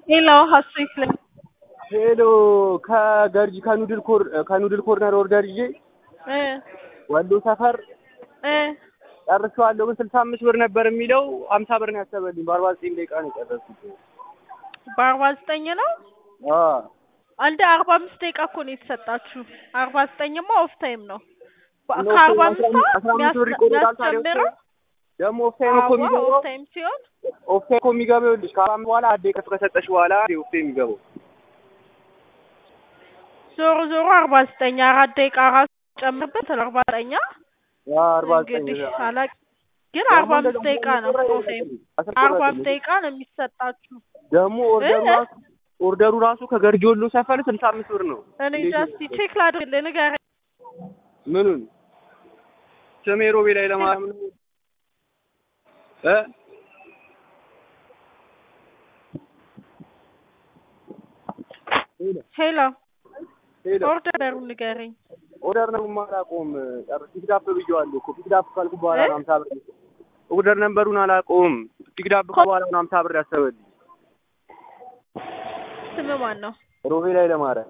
ሌላው ሀሴት ላይ ሄሎ ከገርጂ ከኑድል ኮር ከኑድል ኮርነር ኦርደር ይዤ እ ወሎ ሰፈር እ ጨርሼዋለሁ። ግን ስልሳ አምስት ብር ነበር የሚለው ሀምሳ ብር ነው ያሰበልኝ። በአርባ ዘጠኝ ደቂቃ ነው የጨረስኩት። በአርባ ዘጠኝ ነው አዎ አንድ አርባ አምስት ደቂቃ እኮ ነው የተሰጣችሁ። አርባ ዘጠኝማ ኦፍ ታይም ነው። በ- ነው ከአርባ አስራ አምስት አምስት አስራ አምስት ብር ይቆረጣል ታዲያ ኦፍ የሚያስጨምረው ታይም ደግሞ ኦፍ ታይም እኮ ኦፍ የሚገባው ታይም ሲሆን ኦፍ ታይም እኮ የሚገባው ይኸውልሽ ከአርባ አምስት በኋላ አንዴ ከፍ ከሰጠሽ በኋላ ኦፍ ታይም የሚገባው ዞሮ ዞሮ አርባ ዘጠኝ አራት ደቂቃ ራሱ ጨምርበት አርባ ዘጠኛ አርባ ዘጠኝ እንግዲህ አላቅ ግን ደግሞ አርባ አምስት እንደዛ ደቂቃ ነው ኦፍ ታይም አርባ አምስት ደቂቃ ነው የሚሰጣችሁ። ደግሞ ኦርደሩ እ? ራሱ ኦርደሩ ራሱ ከገርጂ ወሎ ሰፈር ስልሳ አምስት ብር ነው። እኔ ጃስቲ ቼክ ላድርግልህ ንገረኝ። ምኑን ስሜ ሮቤ ላይ ለማርያም ነው እ ሄሎ ሄሎ ኦርደሩን ንገረኝ። ኦርደር ነው የማላውቀውም። ጨርስ ፒክዳፕ ብዬዋለሁ እኮ ፒክዳፕ ካልኩ በኋላ እ? ነው ሀምሳ ብር ኦርደር ነንበሩን አላውቀውም። ፒክዳፕ በኋላ ነው ሀምሳ ብር ያሰበልኝ። ስም ማን ነው? ሮቤ ላይ ለማርያም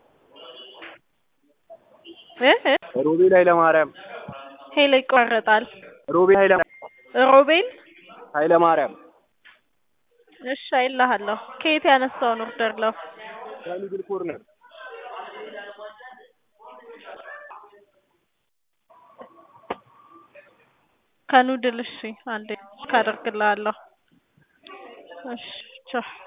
እ እ? ሮቤ ላይ ለማርያም ሄሎ ይቋረጣል። ሮቤ ኃይለ ሮቤል ኃይለ ማርያም እሺ አይልሃለሁ። ከየት ያነሳውን ኦርደር ለው ከሚድል ኮርነር ከኑድል እሺ አንዴ ካደርግልሃለሁ። እሺ ቻው